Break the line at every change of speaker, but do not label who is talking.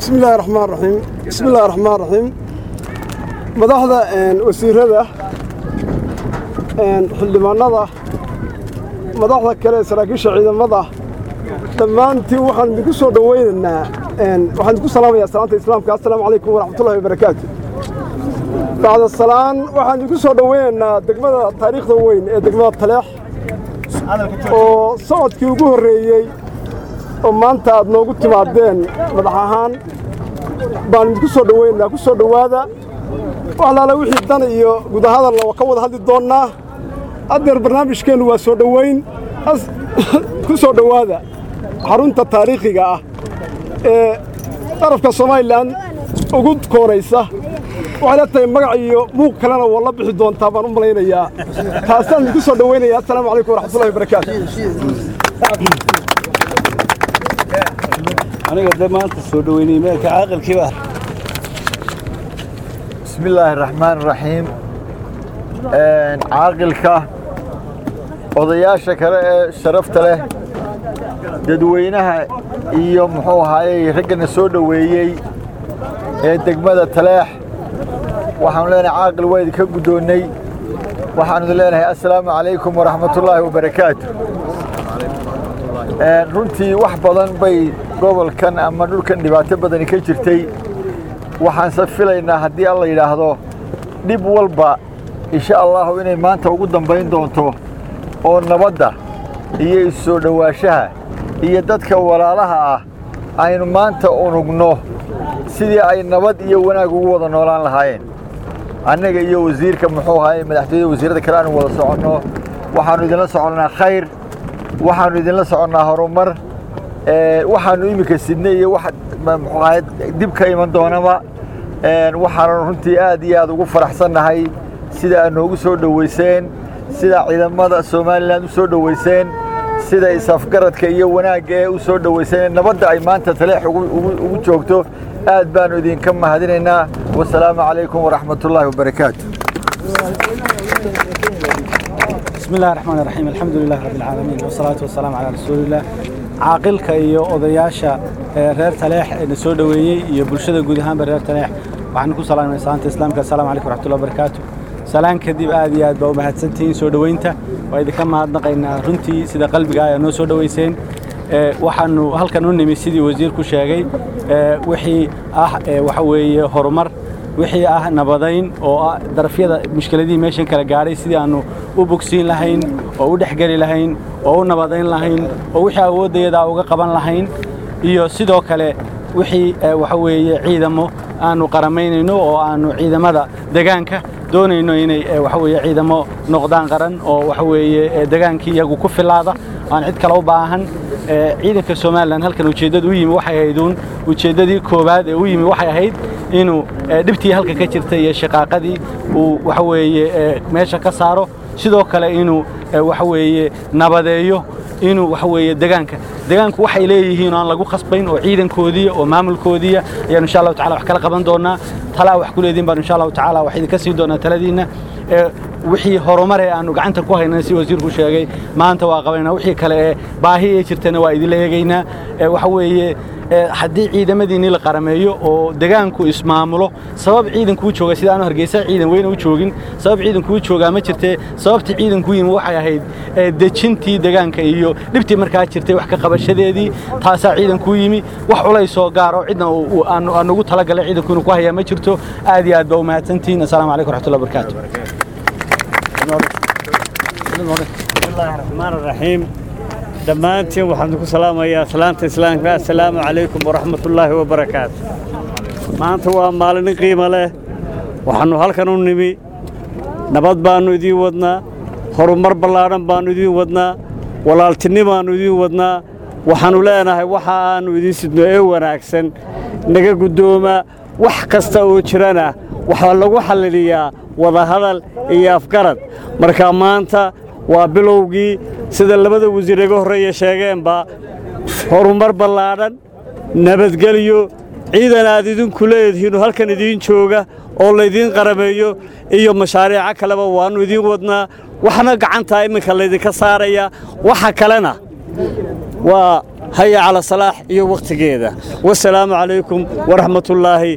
بسم الله الرحمن الرحيم بسم الله الرحمن الرحيم madaxda wasiirada xildhibaanada madaxda kale ee saraakiisha ciidamada dhammaantiin waxaan idinku soo dhowaynaynaa waxaan idinku salaamayaa salaanta islaamka assalaamu calaykum waraxmatullahi wabarakaatu bacda salaan waxaan idinku soo dhowaynaynaa degmada taariikhda weyn ee degmada taleex oo socodkii ugu horreeyey oo maanta aad noogu timaadeen madax ahaan baan idinku soo dhowaynaynaa ku soo dhowaada waxlaala wixii dan iyo gudahadalna waa ka wada hadli doonnaa haddeer barnaamijkeennu waa soo dhowayn ku soo dhowaada xarunta taariikhiga ah ee qarafka somalilan ugu koonaysa waxay la tahay magac iyo muuq kalena waa la bixi doontaa baan u malaynayaa taasaan idinku soo dhowaynaya assalaamu calaykum waraxmatullahi wabarakaatu
aniga de maanta soo dhoweynay meelka caaqilkiiba
بسم الله الرحمن الرحيم caaqilka odayaasha kale ee sharafta leh dadweynaha iyo muxuu ahaayey raggana soo dhoweeyey ee degmada taleex waxaanu leenahay caaqil waa idinka guddoonnay waxaanu leenahay assalaamu calaykum waraxmatullaahi wabarakaatu runtii wax badan bay gobolkan ama dhulkan dhibaato badani ka jirtay waxaanse filaynaa haddii alla yidhaahdo dhib walba insha allahu inay maanta ugu dambayn doonto oo nabadda iyo issoo dhowaashaha iyo dadka walaalaha ah aynu maanta unugno sidii ay nabad iyo wanaag ugu wada noolaan lahaayeen annaga iyo wasiirka muxuu ahaye madaxtooyada wasiirada kale aanu wada soconno waxaannu idinla soconnaa khayr waxaannu idinla soconnaa horumar waxaannu iminka sidnay iyo wax muxuu ahaye dib ka iman doonaba waxaanu runtii aad iyo aad ugu faraxsannahay sida aad noogu soo dhoweyseen sida ciidamada somalilan u soo dhoweyseen sida isafgaradka iyo wanaagga ee u soo dhoweyseen nabadda ay maanta taleex ugu joogto aad baannu idinka mahadinaynaa wasalaamu calaykum waraxmatullaahi wabarakaatu
بسم الله الرحمن الرحيم الحمد لله رب العالمين والصلاة والسلام على رسول الله caaqilka iyo odayaasha reer taleex ee soo dhoweeyey iyo bulshada guud ahaanba reer taleex waxaan ku salaamay salaanta islaamka assalaamu calaykum waraxmatullahi wabarakaatu salaan kadib aad iyo aad baa u mahadsantihiin soo dhoweynta waa idinka mahadnaqaynaa runtii sida qalbiga ayaa noo soo dhoweyseen waxaanu halkan u nimi sidii wasiirku sheegay wixii ah waxa weeye horumar wixii ah nabadayn oo ah darafyada mushkiladihii meeshan kala gaadhay sidii aannu u bogsiin lahayn oo u dhexgeli lahayn oo u nabadayn lahayn oo wixii awooddayadaa uga qaban lahayn iyo sidoo kale wixii waxa weeye ciidamo aannu qaramaynayno oo aannu ciidamada degaanka doonayno inay waxa weeye ciidamo noqdaan qaran oo waxa weeye degaankii iyagu ku filaada aan cid kale u baahan ciidanka somalilan halkan ujeeddada u yimi waxay ahayduun ujeeddadii koowaad ee u yimi waxay ahayd inuu dhibtii halka ka jirtay iyo shaqaaqadii uu waxa weeye meesha ka saaro sidoo kale inuu waxa weeye nabadeeyo inuu waxa weeye degaanka degaanku waxay leeyihiin oo aan lagu khasbayn oo ciidankoodiiya oo maamulkoodiiya ayaanu insha allahu tacala wax kala qaban doonaa talaa wax ku leediin baanu insha allahu tacaala wax idinka siin doonaa taladiinna wixii horumar ee aanu gacanta ku haynana si wasiirku sheegay maanta waa qabaynaa wixii kale ee baahi ee jirtana waa idinla eegaynaa waxa weeye haddii ciidamadiinni la qarameeyo oo degaanku ismaamulo sabab ciidankuu jooga sida aanu hargeysa ciidan weyna u joogin sabab ciidankuu joogaa ma jirtee sababtii ciidankuu yimi waxay ahayd dejintii degaanka iyo dhibtii markaa jirtay wax ka qabashadeedii taasaa ciidankuu yimi wax culaysoo gaaro cidna aanugu talagalay ciidanku inuu ku hayaa ma jirto aad iyo aad baa u mahadsantihiin assalaamu calaykum raxmatullahi wabarakaatu
bismillaahi raxmaan raxiim dhammaantiin waxaan ku salaamayaa salaanta islaamka assalaamu calaykum waraxmatullaahi wabarakaatu maanta waa maalin qiimo leh waxaannu halkan u nimi nabad baannu idiin wadnaa horumar ballaadhan baannu idiin wadnaa walaaltinimaannu idiin wadnaa waxaannu leenahay waxa aannu idiin sidno ee wanaagsan naga guddooma wax kasta oo jirana waxaa lagu xalliliyaa wadahadal iyo afgarad marka maanta waa bilowgii sida labada wasiir iga horreeya sheegeenba horumar ballaadhan nabadgelyo ciidan aad idinku leedihiinoo halkan idiin jooga oo laydiin qarameeyo iyo mashaariico kaleba waannu idiin wadnaa waxna gacantaa iminka laydinka saaraya waxa kalena waa haya cala salaax iyo wakhtigeeda wasalaamu calaykum waraxmatullaahi